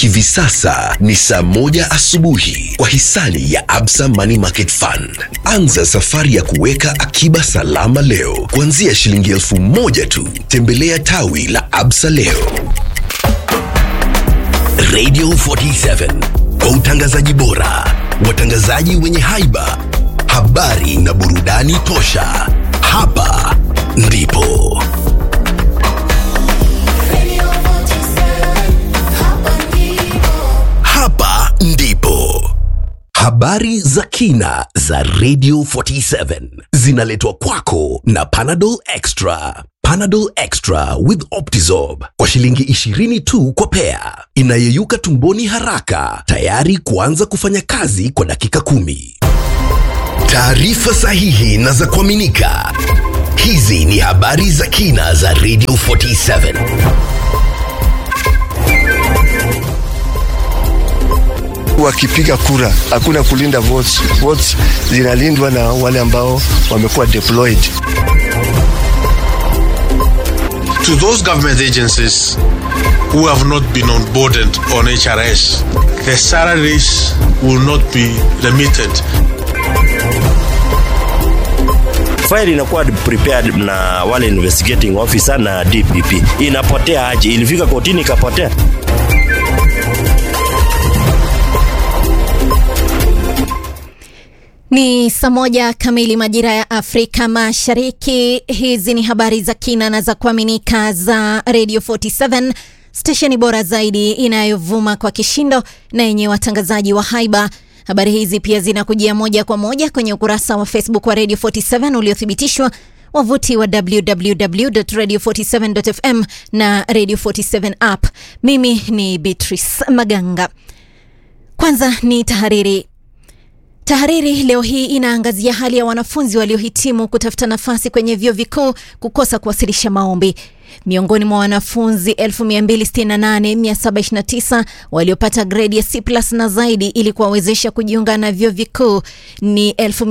Hivi sasa ni saa moja asubuhi kwa hisani ya Absa Money Market Fund. Anza safari ya kuweka akiba salama leo kuanzia shilingi elfu moja tu. Tembelea tawi la Absa leo. Radio 47 kwa utangazaji bora, watangazaji wenye haiba, habari na burudani tosha. Hapa ndipo hapa ndipo habari za kina za Radio 47 zinaletwa kwako na Panadol Extra. Panadol Extra with Optizorb kwa shilingi 20 tu kwa pea, inayeyuka tumboni haraka, tayari kuanza kufanya kazi kwa dakika kumi. Taarifa sahihi na za kuaminika. Hizi ni habari za kina za Radio 47. wakipiga kura hakuna kulinda votes. Votes zinalindwa na wale ambao wamekuwa deployed. to those government agencies who have not been onboarded on HRS, their salaries will not be remitted. file inakuwa prepared na wale investigating officer na DPP. Inapotea aje? Ilifika kotini ikapotea. Ni saa moja kamili majira ya Afrika Mashariki. Hizi ni habari za kina na za kuaminika za Radio 47 stesheni bora zaidi inayovuma kwa kishindo na yenye watangazaji wa haiba. Habari hizi pia zinakujia moja kwa moja kwenye ukurasa wa Facebook wa Radio 47 uliothibitishwa wavuti wa www.radio47.fm na Radio 47 app. Mimi ni Beatrice Maganga. Kwanza ni tahariri. Tahariri leo hii inaangazia hali ya wanafunzi waliohitimu kutafuta nafasi kwenye vyuo vikuu kukosa kuwasilisha maombi. Miongoni mwa wanafunzi 268729 waliopata gredi ya C+ na zaidi ili kuwawezesha kujiunga na vyuo vikuu ni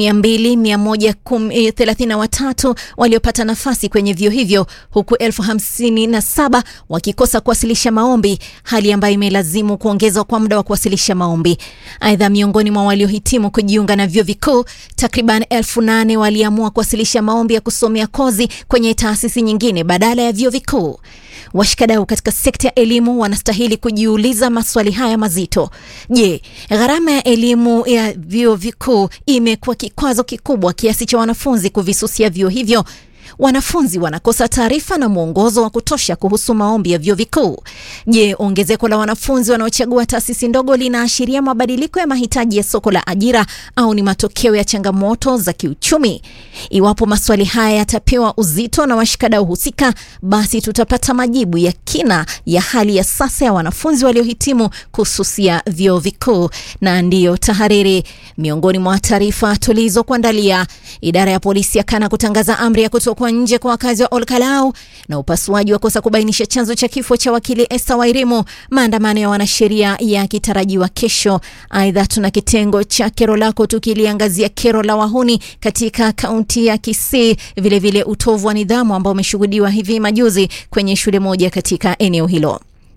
12133 waliopata nafasi kwenye vyuo hivyo huku 1057 wakikosa kuwasilisha maombi, hali ambayo imelazimu kuongezwa kwa muda wa kuwasilisha maombi. Aidha, miongoni mwa waliohitimu kujiunga na vyuo vikuu takriban 8000 waliamua kuwasilisha maombi ya kusomea kozi kwenye taasisi nyingine badala ya vyuo vikuu. Washikadau katika sekta ya elimu wanastahili kujiuliza maswali haya mazito. Je, gharama ya elimu ya vyuo vikuu imekuwa kikwazo kikubwa kiasi cha wanafunzi kuvisusia vyuo hivyo? Wanafunzi wanakosa taarifa na mwongozo wa kutosha kuhusu maombi ya vyuo vikuu. Je, ongezeko la wanafunzi wanaochagua taasisi ndogo linaashiria mabadiliko ya mahitaji ya soko la ajira au ni matokeo ya changamoto za kiuchumi? Iwapo maswali haya yatapewa uzito na washikadau husika, basi tutapata majibu ya kina ya hali ya sasa ya wanafunzi waliohitimu kususia vyuo vikuu. Na ndiyo tahariri, miongoni mwa taarifa tulizokuandalia, idara ya polisi yakana kutangaza amri ya kutokwa nje kwa wakazi wa Olkalau na upasuaji wa kosa kubainisha chanzo cha kifo cha wakili Esther Wairimu, maandamano ya wanasheria yakitarajiwa kesho. Aidha, tuna kitengo cha kero lako tukiliangazia kero la wahuni katika kaunti ya Kisii, vilevile utovu wa nidhamu ambao umeshuhudiwa hivi majuzi kwenye shule moja katika eneo hilo.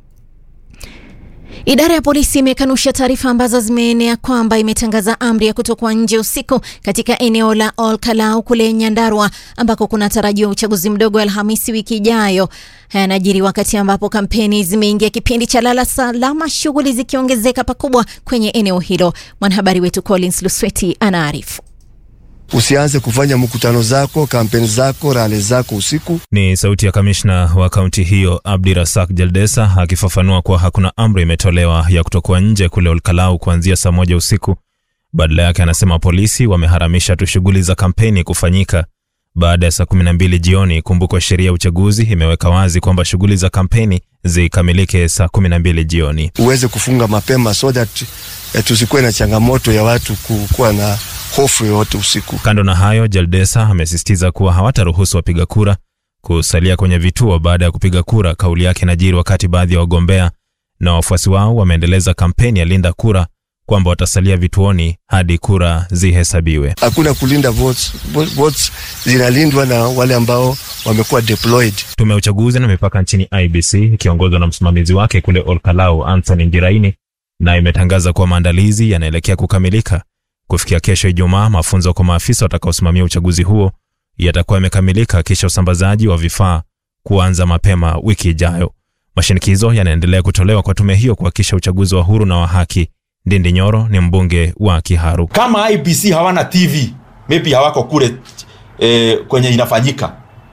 Idara ya polisi imekanusha taarifa ambazo zimeenea kwamba imetangaza amri ya kutokuwa nje usiku katika eneo la Olkalau kule Nyandarua ambako kunatarajiwa uchaguzi mdogo Alhamisi wiki ijayo. Haya yanajiri wakati ambapo kampeni zimeingia kipindi cha lala salama, shughuli zikiongezeka pakubwa kwenye eneo hilo. Mwanahabari wetu Collins Lusweti anaarifu. Usianze kufanya mkutano zako, kampeni zako, rali zako usiku. Ni sauti ya kamishna wa kaunti hiyo Abdi Rasak Jaldesa akifafanua kuwa hakuna amri imetolewa ya kutokuwa nje kule Olkalau kuanzia saa moja usiku. Badala yake, anasema polisi wameharamisha tu shughuli za kampeni kufanyika baada ya saa kumi na mbili jioni. Kumbukwa sheria ya uchaguzi imeweka wazi kwamba shughuli za kampeni zikamilike saa kumi na mbili jioni. Uweze kufunga mapema so that eh, tusikuwe na changamoto ya watu kuwa na hofu yoyote usiku. Kando na hayo, Jaldesa amesisitiza kuwa hawataruhusu wapiga kura kusalia kwenye vituo baada ya kupiga kura. Kauli yake inajiri wakati baadhi ya wagombea na wafuasi wao wameendeleza kampeni ya linda kura kwamba watasalia vituoni hadi kura zihesabiwe. Hakuna kulinda votes. Vo- Votes zinalindwa na wale ambao wamekuwa deployed. Tume ya uchaguzi na mipaka nchini IBC ikiongozwa na msimamizi wake kule Olkalau Anthony Ndiraini na imetangaza kuwa maandalizi yanaelekea kukamilika. Kufikia kesho Ijumaa, mafunzo kwa maafisa watakaosimamia uchaguzi huo yatakuwa yamekamilika, kisha usambazaji wa vifaa kuanza mapema wiki ijayo. Mashinikizo yanaendelea kutolewa kwa tume hiyo kuhakikisha uchaguzi wa huru na wa haki. Ndindi Nyoro ni mbunge wa Kiharu. kama IBC hawana TV maybe hawako kule eh, kwenye inafanyika,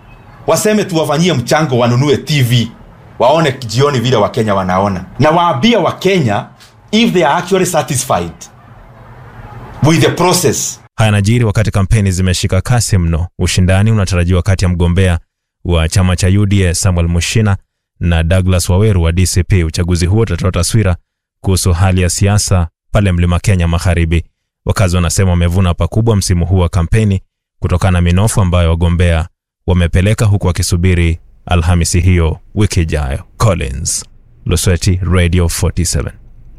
waseme tuwafanyie mchango, wanunue TV waone jioni vile Wakenya wanaona, na waambie Wakenya if they are actually satisfied with the process Haya yanajiri wakati kampeni zimeshika kasi mno. Ushindani unatarajiwa kati ya mgombea wa chama cha UDA Samuel Mushina na Douglas Waweru wa DCP. Uchaguzi huo utatoa taswira kuhusu hali ya siasa pale Mlima Kenya Magharibi. Wakazi wanasema wamevuna pakubwa msimu huu wa kampeni kutokana na minofu ambayo wagombea wamepeleka, huku wakisubiri Alhamisi hiyo wiki ijayo. Collins Lusweti, Radio 47.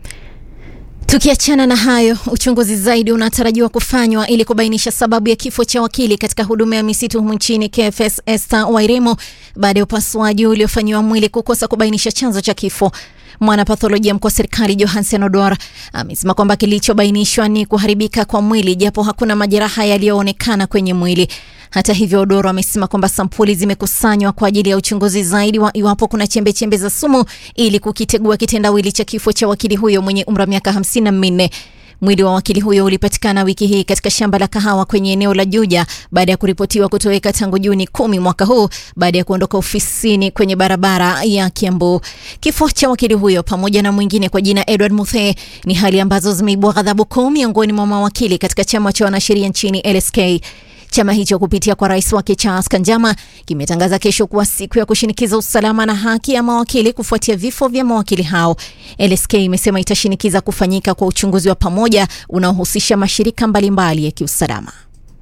Tukiachana na hayo, uchunguzi zaidi unatarajiwa kufanywa ili kubainisha sababu ya kifo cha wakili katika huduma ya misitu humu nchini KFS Esther Wairemo baada ya upasuaji uliofanyiwa mwili kukosa kubainisha chanzo cha kifo. Mwanapatholojia mkuu wa serikali Johansen Odor amesema kwamba kilichobainishwa ni kuharibika kwa mwili japo hakuna majeraha yaliyoonekana kwenye mwili. Hata hivyo, Odoro amesema kwamba sampuli zimekusanywa kwa ajili ya uchunguzi zaidi wa iwapo kuna chembe chembe za sumu ili kukitegua kitendawili cha kifo cha wakili huyo mwenye umri wa miaka hamsini na minne. Mwili wa wakili huyo ulipatikana wiki hii katika shamba la kahawa kwenye eneo la Juja baada ya kuripotiwa kutoweka tangu Juni kumi mwaka huu baada ya kuondoka ofisini kwenye barabara ya Kiambu. Kifo cha wakili huyo pamoja na mwingine kwa jina Edward Muthee ni hali ambazo zimeibua ghadhabu kuu miongoni mwa mawakili katika chama cha wanasheria nchini LSK. Chama hicho kupitia kwa rais wake Charles Kanjama kimetangaza kesho kuwa siku ya kushinikiza usalama na haki ya mawakili kufuatia vifo vya mawakili hao. LSK imesema itashinikiza kufanyika kwa uchunguzi wa pamoja unaohusisha mashirika mbalimbali ya kiusalama.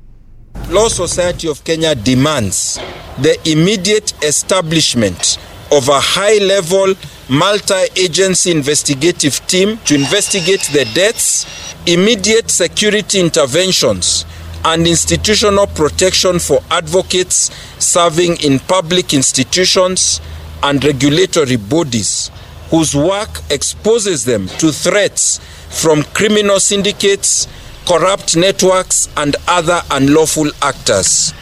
Law Society of Kenya demands the immediate establishment of a high level multi agency investigative team to investigate the deaths, immediate security interventions, and institutional protection for advocates serving in public institutions and regulatory bodies whose work exposes them to threats from criminal syndicates, corrupt networks, and other unlawful actors.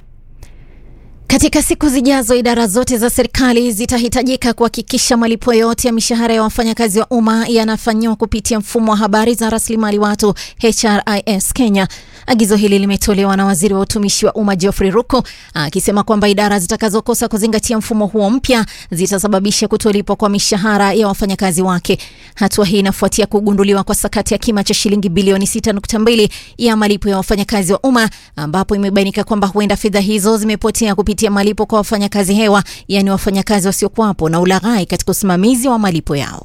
Katika siku zijazo, idara zote za serikali zitahitajika kuhakikisha malipo yote ya mishahara ya wafanyakazi wa umma yanafanyiwa kupitia mfumo wa habari za rasilimali watu HRIS Kenya. Agizo hili limetolewa na waziri wa utumishi wa umma Geoffrey Ruku akisema kwamba idara zitakazokosa kuzingatia mfumo huo mpya zitasababisha kutolipwa kwa mishahara ya wafanyakazi wake. Hatua hii inafuatia kugunduliwa kwa sakati ya kima cha shilingi bilioni 6.2 ya malipo ya wafanyakazi wa umma ambapo imebainika kwamba huenda fedha hizo zimepotea kupitia malipo kwa wafanyakazi hewa, yaani wafanyakazi wasiokuwapo na ulaghai katika usimamizi wa malipo yao.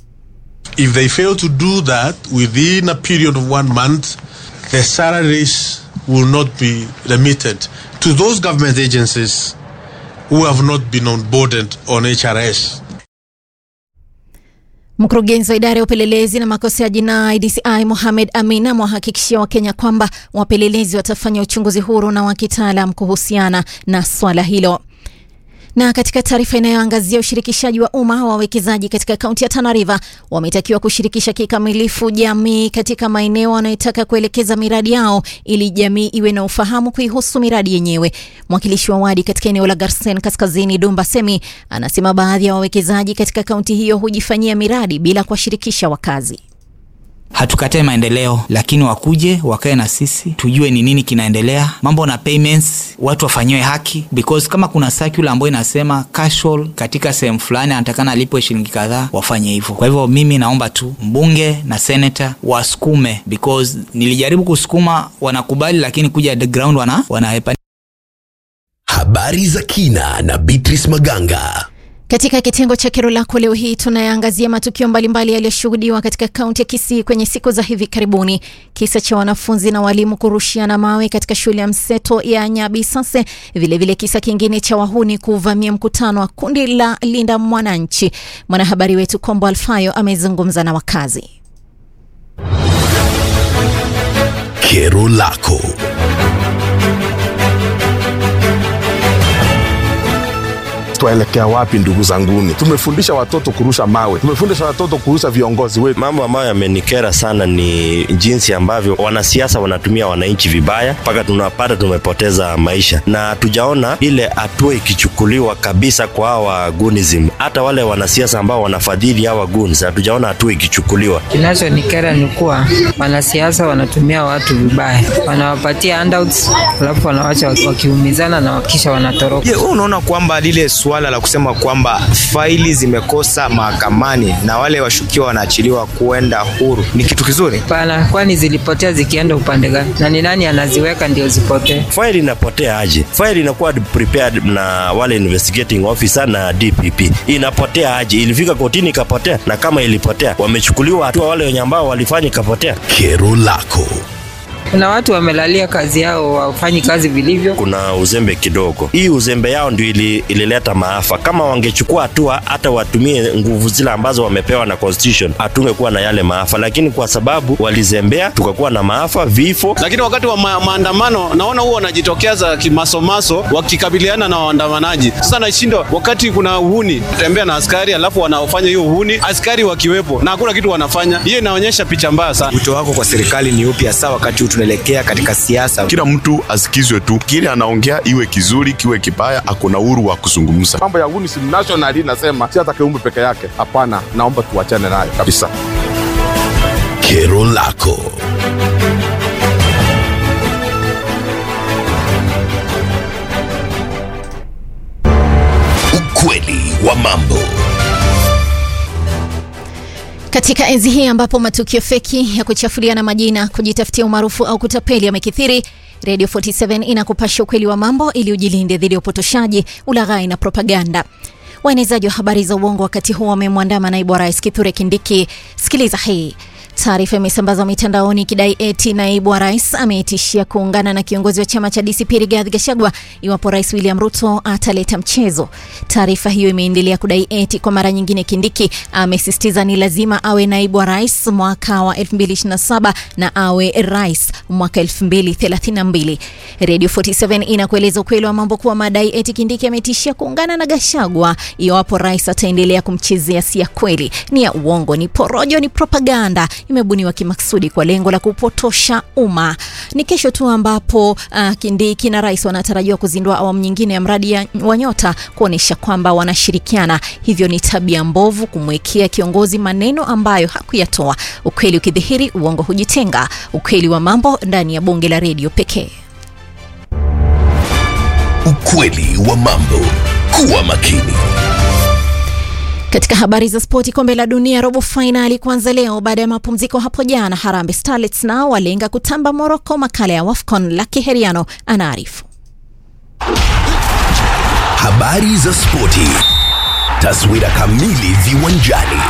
If they fail to do that within a period of one month, the salaries will not be remitted to those government agencies who have not been onboarded on HRS. Mkurugenzi wa idara ya upelelezi na makosa ya jinai DCI Mohamed Amin amewahakikishia Wakenya kwamba wapelelezi watafanya uchunguzi huru na wa kitaalam kuhusiana na swala hilo. Na katika taarifa inayoangazia ushirikishaji wa umma, wawekezaji katika kaunti ya Tana River wametakiwa kushirikisha kikamilifu jamii katika maeneo wanayotaka kuelekeza miradi yao ili jamii iwe na ufahamu kuihusu miradi yenyewe. Mwakilishi wa wadi katika eneo la Garsen Kaskazini, Dumba Semi, anasema baadhi ya wawekezaji katika kaunti hiyo hujifanyia miradi bila kuwashirikisha wakazi. hatukatae maendeleo lakini wakuje wakae na sisi tujue ni nini kinaendelea mambo na payments watu wafanyiwe haki because kama kuna circular ambayo inasema casual katika sehemu fulani anatakana alipwe shilingi kadhaa wafanye hivyo kwa hivyo mimi naomba tu mbunge na senator wasukume because nilijaribu kusukuma wanakubali lakini kuja the ground wana wanahepa Habari za kina na Beatrice Maganga. Katika kitengo cha kero lako leo hii tunayaangazia matukio mbalimbali yaliyoshuhudiwa katika kaunti ya Kisii kwenye siku za hivi karibuni. Kisa cha wanafunzi na walimu kurushiana mawe katika shule ya mseto ya Nyabisase, vilevile kisa kingine cha wahuni kuvamia mkutano wa kundi la Linda Mwananchi. Mwanahabari wetu Kombo Alfayo amezungumza na wakazi. Kero lako. twaelekea wapi ndugu zanguni tumefundisha watoto kurusha mawe tumefundisha watoto kurusha viongozi wetu Mambo ambayo yamenikera sana ni jinsi ambavyo wanasiasa wanatumia wananchi vibaya mpaka tunapata tumepoteza maisha, na hatujaona ile hatua ikichukuliwa kabisa kwa hawa gunism. Hata wale wanasiasa ambao wanafadhili hawa guns, hatujaona hatua ikichukuliwa. Kinachonikera ni kuwa wanasiasa wanatumia watu vibaya, wanawapatia handouts, alafu wanawacha wakiumizana na wakisha wanatoroka. Je, wewe unaona kwamba lile suala la kusema kwamba faili zimekosa mahakamani na wale washukiwa wanaachiliwa kuenda huru ni kitu kizuri? Hapana, kwani zilipotea zikienda upande gani? Na ni nani anaziweka ndio zipotee? Faili inapotea aje? Faili inakuwa prepared na wale investigating officer na DPP, inapotea aje? Ilifika kotini ikapotea, na kama ilipotea, wamechukuliwa hatua wale wenye ambao walifanya ikapotea. Kero lako. Kuna watu wamelalia kazi yao, wafanyi kazi vilivyo. kuna uzembe kidogo. Hii uzembe yao ndio ili, ilileta maafa. Kama wangechukua hatua, hata watumie nguvu zile ambazo wamepewa na constitution, hatungekuwa na yale maafa, lakini kwa sababu walizembea, tukakuwa na maafa, vifo. lakini wakati wa ma maandamano naona huwa wanajitokeza kimasomaso wakikabiliana na waandamanaji. Sasa nashindwa wakati kuna uhuni, tembea na askari alafu wanaofanya hiyo uhuni, askari wakiwepo na hakuna kitu wanafanya. Hiyo inaonyesha picha mbaya sana. Wito wako kwa serikali ni upi hasa wakati huu tunaelekea katika siasa? kila mtu asikizwe tu kile anaongea iwe kizuri kiwe kibaya akona uhuru wa kuzungumza mambo ya UNICEF national inasema si hata kiumbe peke yake hapana naomba tuachane nayo kabisa Kero lako. Ukweli wa mambo. Katika enzi hii ambapo matukio feki ya kuchafuliana majina, kujitafutia umaarufu au kutapeli yamekithiri, Radio 47 inakupasha ukweli wa mambo ili ujilinde dhidi ya upotoshaji, ulaghai na propaganda. Waenezaji wa habari za uongo wakati huu wamemwandama naibu wa rais Kithure Kindiki. Sikiliza hii. Taarifa imesambazwa mitandaoni ikidai eti naibu wa rais ametishia kuungana na kiongozi wa chama cha DCP Rigathi Gachagua iwapo rais William Ruto ataleta mchezo. Taarifa hiyo imeendelea kudai eti kwa mara nyingine Kindiki amesisitiza ni lazima awe naibu wa rais mwaka wa 2027 na awe rais mwaka 2032. Radio 47 inakueleza ukweli wa mambo kuwa madai eti Kindiki ametishia kuungana na Gachagua iwapo rais ataendelea kumchezea si ya kweli, ni ya uongo, ni porojo, ni propaganda imebuniwa kimaksudi kwa lengo la kupotosha umma. Ni kesho tu ambapo uh, Kindiki na rais wanatarajiwa kuzindua awamu nyingine ya mradi ya, wa Nyota kuonyesha kwamba wanashirikiana. Hivyo ni tabia mbovu kumwekea kiongozi maneno ambayo hakuyatoa. Ukweli ukidhihiri, uongo hujitenga. Ukweli wa mambo ndani ya bonge la redio pekee. Ukweli wa mambo. Kuwa makini. Katika habari za spoti, kombe la dunia robo fainali kuanza leo baada ya mapumziko hapo jana. Harambee Starlets nao walenga kutamba Morocco. Makala ya WAFCON, Lucky Heriano anaarifu. Habari za spoti. Taswira kamili viwanjani.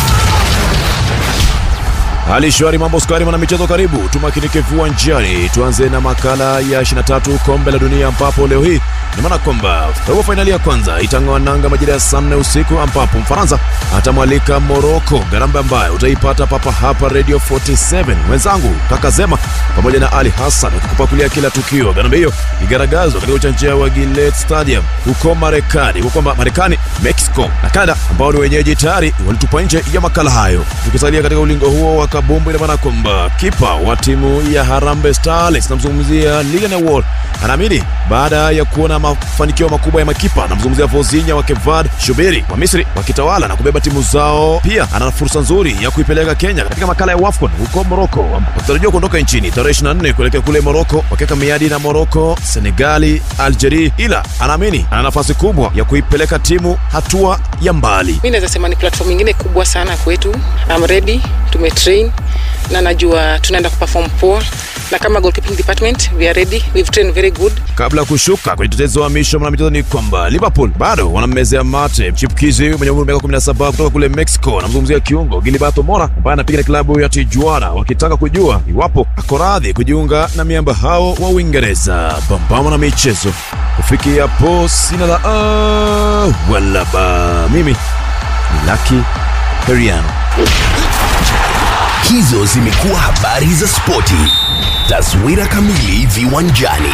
Hali shwari, mambo skari, mwana michezo, karibu tumakinike viwanjani. Tuanze na makala ya 23 kombe la dunia, ambapo leo hii ni maana kwamba robo fainali ya kwanza itang'oa nanga majira ya saa nne usiku, ambapo Mfaransa atamwalika Moroko, gharama ambayo utaipata papa hapa Radio 47. Mwenzangu kaka Zema pamoja na Ali Hassan ukikupakulia kila tukio. Gharama hiyo igaragazwa katika uwanja wa Gillette Stadium huko Marekani, huko Marekani, Mexico na Canada ambao ni wenyeji tayari walitupa nje ya makala hayo. Tukisalia katika ulingo huo wa kabumbu, ina maana kwamba kipa wa timu ya Harambee Starlets namzungumzia Lilian Wall anaamini baada ya kuona mafanikio makubwa ya makipa, namzungumzia Vozinha wa Cape Verde, Shubiri wa Misri wakitawala na kubeba timu zao, pia ana fursa nzuri ya kuipeleka Kenya katika makala ya WAFCON huko Morocco, wakitarajiwa kuondoka nchini tarehe 24 kuelekea kule Morocco, wakiweka miadi na Morocco, Senegali, Algeria, ila anaamini ana nafasi kubwa ya kuipeleka timu hatua ya mbali. mi naweza sema ni platform ingine kubwa sana kwetu I'm ready tumetrain na najua tunaenda kuperform poa na kama goalkeeping department we are ready we've trained very good Kabla ya kushuka kwenye tetezi wa misho mwanamichezo ni kwamba Liverpool bado wanammezea mate chipukizi mwenye umri wa miaka 17 kutoka kule Mexico. Namzungumzia kiungo Gilberto Mora ambaye anapiga na klabu ya Tijuana, wakitaka kujua iwapo ako radhi kujiunga na miamba hao wa Uingereza. Pambana na michezo kufikia hapo, sina la a wala ba. Mimi ni Lucky Heriano. Hizo zimekuwa habari za spoti. Taswira kamili viwanjani.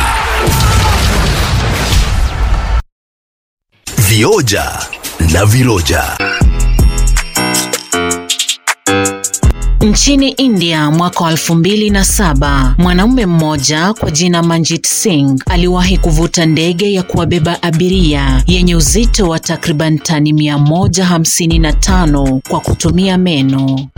Vioja na viroja. Nchini India mwaka wa elfu mbili na saba mwanaume mmoja kwa jina Manjit Singh aliwahi kuvuta ndege ya kuwabeba abiria yenye uzito wa takriban tani mia moja hamsini na tano kwa kutumia meno.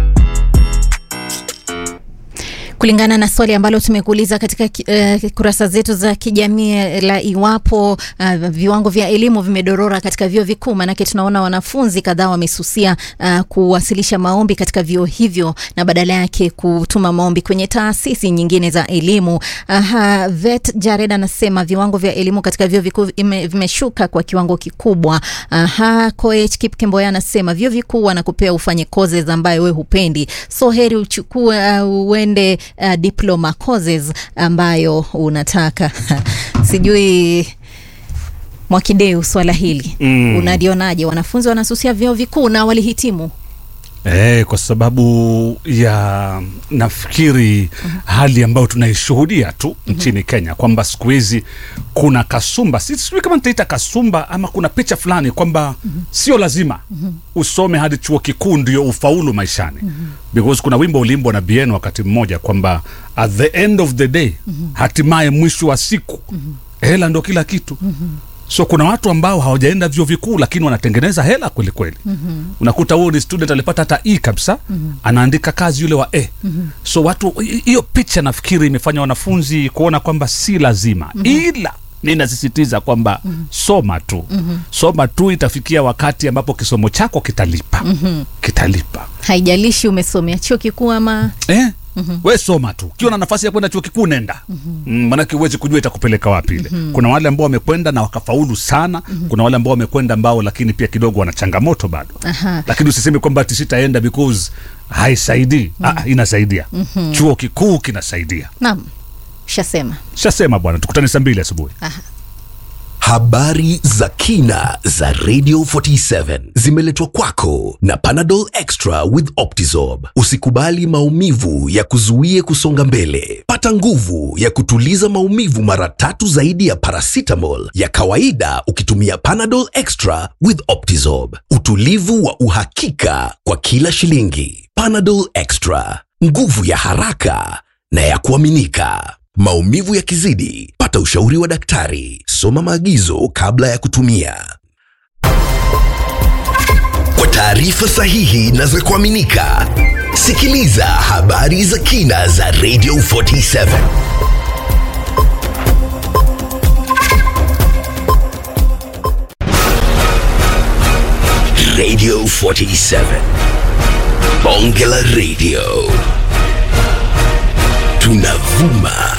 Kulingana na swali ambalo tumekuuliza katika uh, kurasa zetu za kijamii la iwapo uh, viwango vya elimu vimedorora katika vyuo vikuu, maanake tunaona wanafunzi kadhaa wamesusia uh, kuwasilisha maombi katika vyuo hivyo na badala yake kutuma maombi kwenye taasisi nyingine za elimu. Aha, Vet Jared anasema viwango vya elimu katika vyuo vikuu vimeshuka kwa kiwango kikubwa. Aha, Koech Kipkemboya anasema vyuo vikuu wanakupea ufanye courses ambayo we hupendi, so heri uchukue uh, uende uh, diploma courses ambayo unataka sijui Mwakideu, swala hili Mm. unalionaje? Wanafunzi wanasusia vyuo vikuu na walihitimu. Eh, kwa sababu ya nafikiri hali ambayo tunaishuhudia tu nchini Kenya kwamba siku hizi kuna kasumba, si- sijui kama nitaita kasumba ama kuna picha fulani kwamba sio lazima usome hadi chuo kikuu ndio ufaulu maishani because kuna wimbo ulimbwa na Bien wakati mmoja kwamba at the end of the day hatimaye mwisho wa siku hela ndo kila kitu so kuna watu ambao hawajaenda vyuo vikuu lakini wanatengeneza hela kweli kweli unakuta huo ni student alipata hata e kabisa anaandika kazi yule wa e so watu hi- hiyo picha nafikiri imefanya wanafunzi kuona kwamba si lazima ila ninasisitiza kwamba soma tu soma tu itafikia wakati ambapo kisomo chako kitalipa kitalipa Haijalishi umesomea chuo kikuu ama eh? we soma tu ukiwa na nafasi ya kwenda chuo kikuu nenda mm, manake huwezi kujua itakupeleka wapi ile kuna wale ambao wamekwenda na wakafaulu sana kuna wale ambao wamekwenda ambao lakini pia kidogo wana changamoto bado Aha. lakini usiseme kwamba ati sitaenda because haisaidii ah, inasaidia Mhm. chuo kikuu kinasaidia Naam, shasema. shasema bwana tukutane saa mbili asubuhi Habari za kina za Radio 47 zimeletwa kwako na Panadol Extra with Optizorb. Usikubali maumivu ya kuzuie kusonga mbele. Pata nguvu ya kutuliza maumivu mara tatu zaidi ya paracetamol ya kawaida ukitumia Panadol Extra with Optizorb. Utulivu wa uhakika kwa kila shilingi. Panadol Extra, nguvu ya haraka na ya kuaminika. Maumivu yakizidi, pata ushauri wa daktari. Soma maagizo kabla ya kutumia. Kwa taarifa sahihi na za kuaminika, sikiliza habari za kina za Radio 47. Radio 47. Bonge la Radio. Tunavuma